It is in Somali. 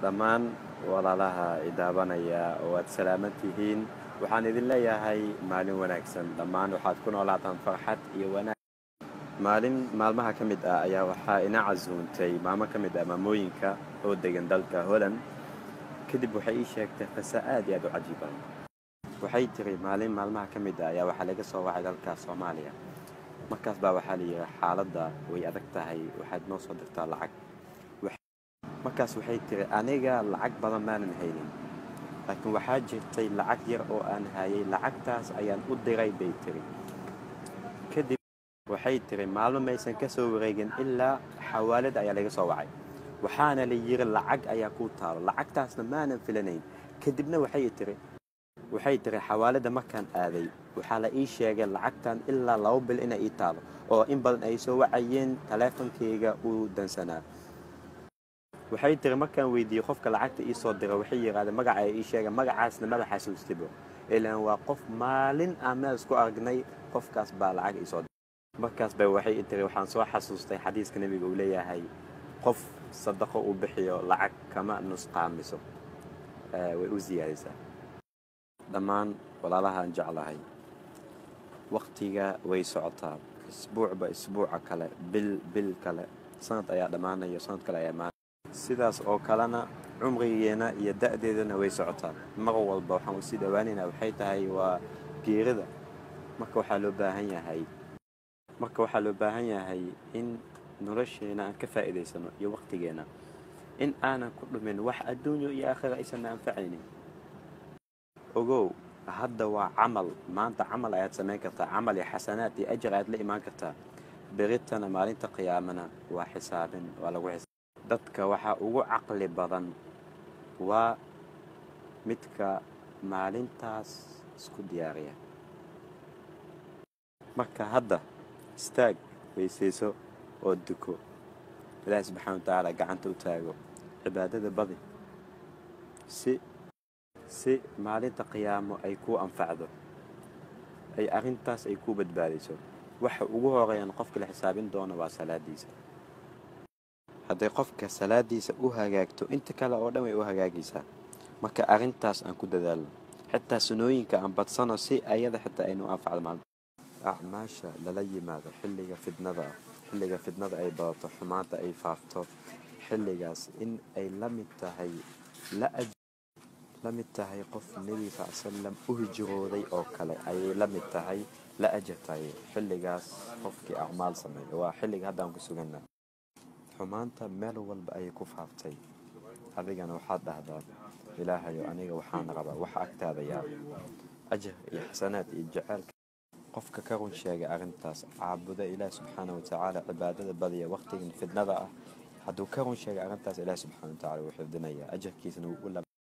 dhammaan walaalaha idaabanaya waad salaaman tihiin waxaan idin leeyahay maalin wanaagsan dhammaan waxaad ku noolaataan farxad iyo wanaag maalin maalmaha ka mid ah ayaa waxaa ina casuuntay maamo ka mid ah maamooyinka oo degan dalka holland kadib waxay ii sheegtay qisa aad iyo aad u cajiiban waxay tiri maalin maalmaha ka mid ah ayaa waxaa laga soo wacay dalka soomaaliya markaas baa waxaa la yidhi xaaladda way adag tahay waxaad noo soo dirtaa lacag markaas waxay tiri aniga lacag badan maanan haynin laakiin waxaa jirtay lacag yar oo aan hayay lacagtaas ayaan u diray bay tiri kadib waxay tiri maalmo maysan ka soo wareegin ilaa xawaalad ayaa laga soo wacay waxaana la yidhi lacag ayaa kuu taalo lacagtaasna maanan filanayn kadibna waxay tiri waxay tiri xawaaladda markaan aaday waxaa la ii sheegay lacagtan ilaa laba bil inay ii taalo oo in badan ay soo wacayeen taleefonkayga uu dansanaa waxay tiri markaan weydiiyey qofka lacagta ii soo dira waxay yidhahdeen magaca ay ii sheegeen magacaasna maba xasuustibo ilaan waa qof maalin aan meel isku aragnay qofkaas baa lacag ii soo dira markaas bay waxay i tiri waxaan soo xasuustay xadiiska nebiga uu leeyahay qof sadaqo uu bixiyo lacag kama nusqaamiso way u siyaadisaa dhammaan walaalahaan jeclahay wakhtiga way socotaa isbuucba isbuuca kale bil bil kale sanad ayaa dhammaanaya sanad kale ayaa imaanaya sidaas oo kalena cumrigeena iyo da'deedana way socotaa mar walba waxaan usii dhowaanaynaa waxay tahay waa geerida marka waxaa loo baahan yahay marka waxaa loo baahan yahay in nolosheena aan ka faa'iidaysano iyo wakhtigeena in aanan ku dhumin wax adduunyo iyo aakhira aysan anfacaynin ogow hadda waa camal maanta camal ayaad samayn kartaa camal iyo xasanaad iyo ajar ayaad la imaan kartaa beritana maalinta qiyaamana waa xisaabin waa lagu xisaab dadka waxaa ugu caqli badan waa midka maalintaas isku diyaariya marka hadda istaag weysayso oo duko ilaahi subxaana wa tacaala gacanta u taago cibaadada badi si si maalinta qiyaamo ay kuu anfacdo ay arrintaas ay kuu badbaadiso waxa ugu horeeyaan qofka la xisaabin doono waa salaadiisa hadday qofka salaadiisa u hagaagto inta kale oo dhan way u hagaagaysaa marka arrintaas aan ku dadaalno xitaa sunooyinka aan badsano si ayada xitaa aynu anfacdo maalinta acmaasha lala yimaado xilliga fidnada ah xilliga fidnada ay badato xumaanta ay faafto xilligaas in ay la mid tahay la mid tahay qof nebiga sal salam u hijrooday oo kale ayay la mid tahay la ajar tahay xilligaas qofkii acmaal sameeya waa xilliga haddaan ku suganna xumaanta meel walba ayay ku faaftay adigana waxaad dhahdaa ilaahayo aniga waxaan rabaa wax agtaada yaab ajar iyo xasanaad iyo jaceylka qofka ka run sheegay arrintaas caabuda ilaahi subxaana wa tacaala cibaadada badiya wakhtigan fidnada ah hadduu ka run sheegay arrintaas ilaahi subxana wa tacala wuu xifdinayaa ajarkiisana wuu u